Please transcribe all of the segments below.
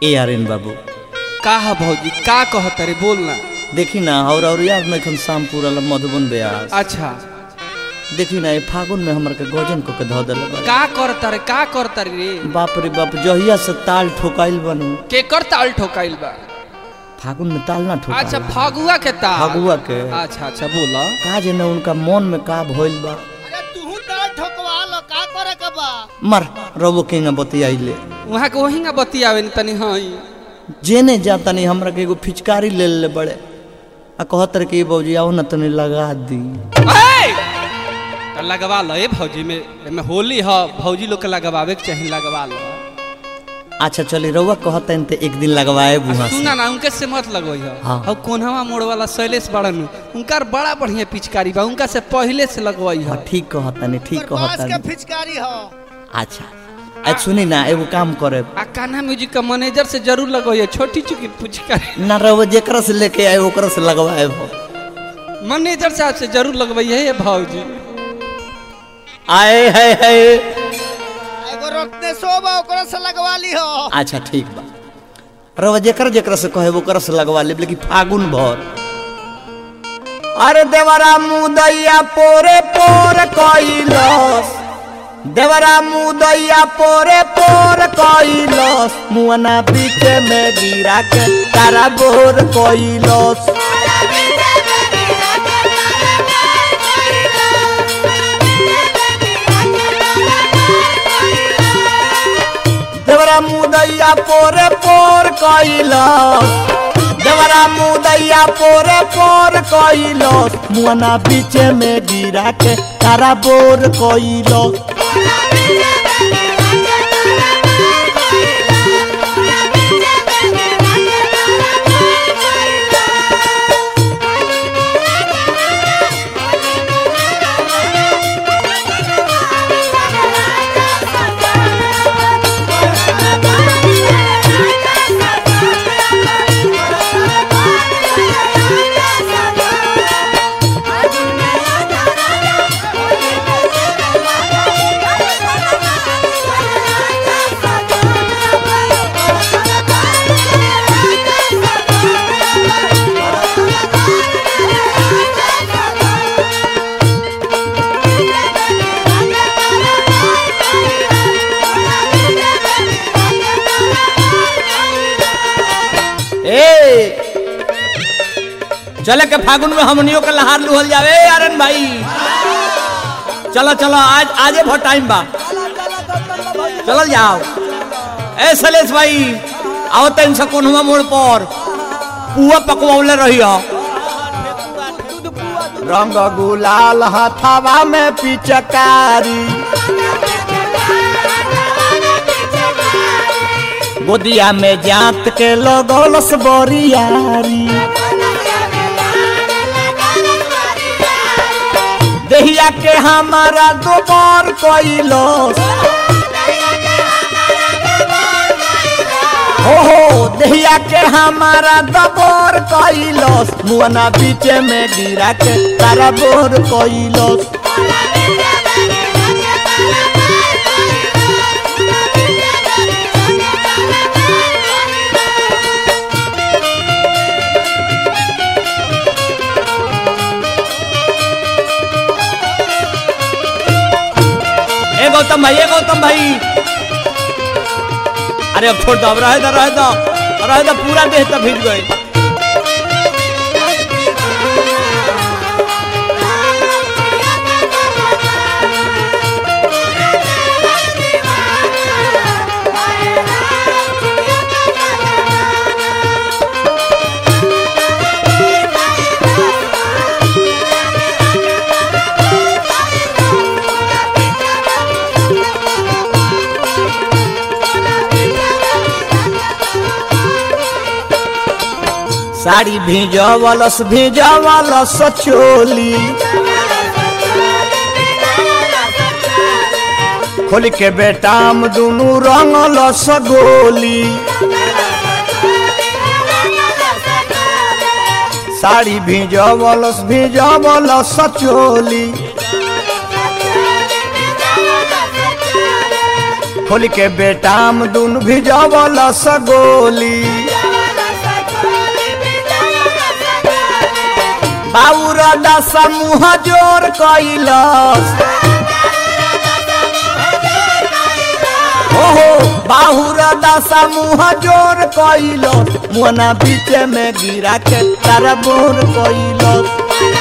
ए आर्यन बाबू का है भौजी का कहत रे बोल ना देखी ना और और याद में एखन शाम पूरा ला मधुबन ब्यास अच्छा देखी ना ये फागुन में हमरा के गजन को के धो देले बा का करता रे का करता रे बाप रे बाप जहिया से ताल ठोकाइल बनू केकर ताल ठोकाइल बा फागुन में ताल ना ठोका अच्छा फगुआ के ताल फगुआ के अच्छा अच्छा बोला का जे ना उनका मन में का भइल बा अरे तू ताल ठोकवा लो का करे के बा मर रबो के ना बतियाइले वहाँ के वही ना बतियावे न तनी हाँ जेने जाता नहीं हमरा के एगो फिचकारी ले ले बड़े आ कहत रहे कि बौजी आओ ना तनी लगा दी तो लगवा लो ए भौजी में में होली ह भौजी लोग के लगवावे के चाहिए लगवा लो अच्छा चली रउआ कहता ते एक दिन लगवाए बुहा से सुना ना उनके से मत लगोई ह हाँ। और कोन्हवा मोड़ वाला शैलेश बड़न उनकर बड़ा बढ़िया पिचकारी बा उनका से पहले से लगवाई हाँ ह ठीक कहता नहीं ठीक बांस कहता के फिचकारी हो अच्छा आज सुनी ना एगो काम करे आ कान्हा म्यूजिक का मैनेजर से जरूर लगोई छोटी चुकी पिचकारी ना रउआ जेकरा से लेके आए ओकरा से लगवाए हो मैनेजर साहब से जरूर लगवाई है भौजी आए है है एगो रोकने सो बा ओकरा से लगवा ली हो अच्छा ठीक बा रउआ जेकरा जेकरा से कहे ओकरा से लगवा ले लेकिन फागुन भर अरे देवरा मुदैया पोरे पोर कइलस देवरा मुदैया पोरे पोर कइलस मुअना बीचे में गिरा के तारा बोर कइलस देवरा मुदैया पोरे पोर कइलस देवरा मुदैया पोरे पोर कइलस मुअना बीचे में गिरा के तारा बोर कइलस ए चले के फागुन में हमनियों के लहार लुहल जावे आरन भाई चलो चलो आज आजे बहुत टाइम बा चलल जाओ ए सलेश भाई आओ तन से कोनवा मोड़ पर पुआ पकवौले रहियो रंग गुलाल हथावा में पिचकारी गोदिया में जात के लगौलस बोरियारी देहिया के हमारा दोबार कइलस हो हो देहिया के हमारा दबोर कइलस मुअना बीचे में गिरा के तारा बोर कइलस ए गौतम भाई ए गौतम भाई अरे अब छोड़ दो अब रहे दो रहे दो रहे दो पूरा देह तो भीज गए साड़ी भीजवलस भीजवलस चोली खोल के बेटाम दुनू रंगलस गोली साड़ी भीजवलस भीजवलस चोली खोल के बेटाम दुन भिजवल सगोली बाबूर दशा मुँह जोर कैलस ओहो बाहुर दशा मुँह जोर कैलस मुना बीच में गिरा के तारा बोर कैलस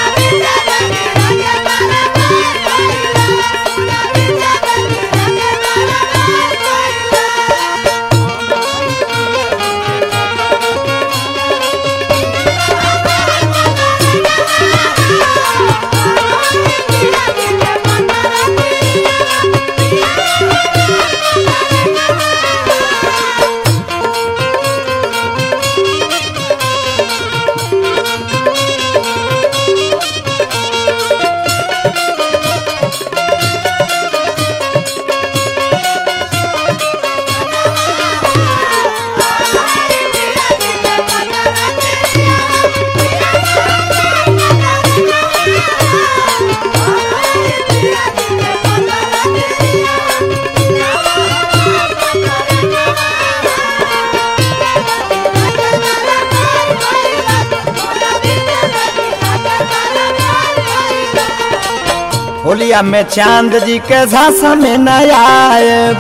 होलिया में चांद जी के झांसा में न आए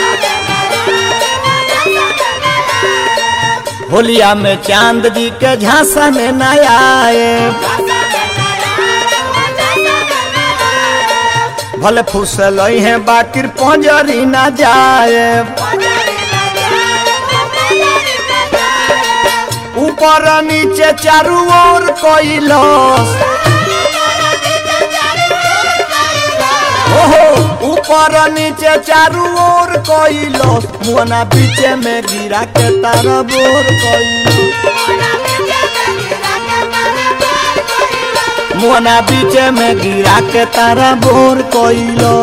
होलिया में चांद जी के झांसा में न आए भले फुसल है बाकिर पंजरी न जाए ऊपर नीचे चारू ओर कोइलस ओहो ऊपर नीचे चारू ओर कोइलो मुना बीच में गिरा के तारा बोर कोइलो मुना बीच में गिरा के तारा बोर कोइलो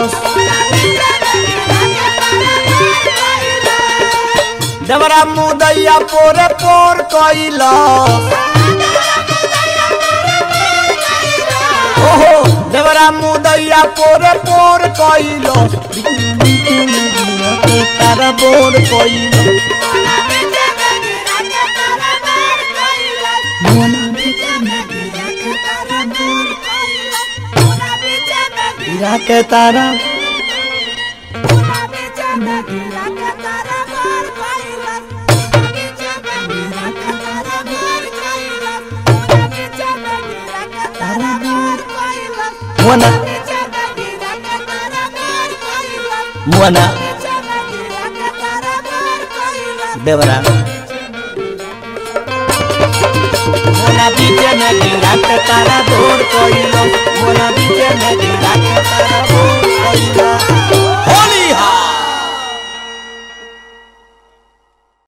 डबरा मुदैया पोरे पोर कोइलो ओहो देवरा मुदैया पोरे पोर कोइलो तारा बोर कोइलो गिरा के तारा मुना मुना देवरा मुना बीच में गिरा के तारा बोर कोइलो